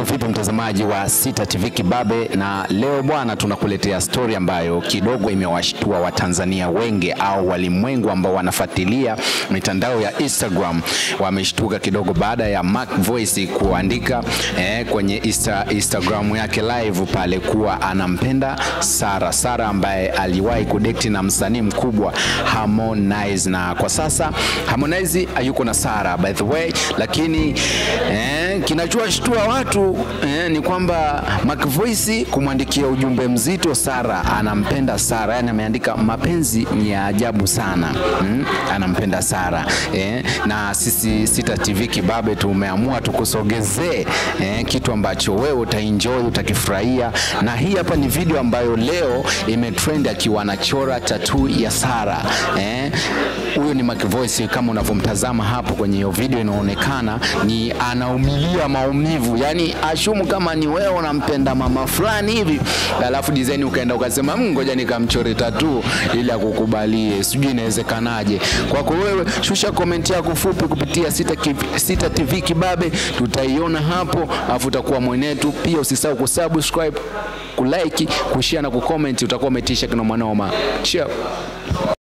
vipi mtazamaji wa Sita TV Kibabe, na leo bwana, tunakuletea stori ambayo kidogo imewashtua Watanzania wengi au walimwengu ambao wanafuatilia mitandao ya Instagram. Wameshtuka kidogo baada ya Mac Voice kuandika eh, kwenye Insta, Instagram yake live pale kuwa anampenda Sara Sara ambaye aliwahi kudekti na msanii mkubwa Harmonize, na kwa sasa Harmonize hayuko na Sara by the way, lakini eh, kinachowashtua watu eh, ni kwamba Mac Voice kumwandikia ujumbe mzito Sara, anampenda Sara, yani ameandika mapenzi ni ya ajabu sana mm, anampenda Sara eh, na sisi Sita TV Kibabe tumeamua tukusogezee eh, kitu ambacho wewe utaenjoy utakifurahia, na hii hapa ni video ambayo leo imetrend akiwa anachora tattoo ya Sara eh, huyo ni Mac Voice kama unavyomtazama hapo kwenye hiyo video, inaonekana ni anaumilia maumivu, yani ashumu kama ni wewe unampenda mama fulani hivi, alafu design ukaenda ukasema "Mm, ngoja nikamchore tattoo ili akukubalie, sijui inawezekanaje. Kwako wewe, shusha komenti yako fupi kupitia Sita, Kiv- Sita TV Kibabe, tutaiona hapo, alafu utakuwa mwenetu. Pia usisahau kusubscribe, kulike, kushare na kucomment, utakuwa umetisha kinomanoma. Ciao.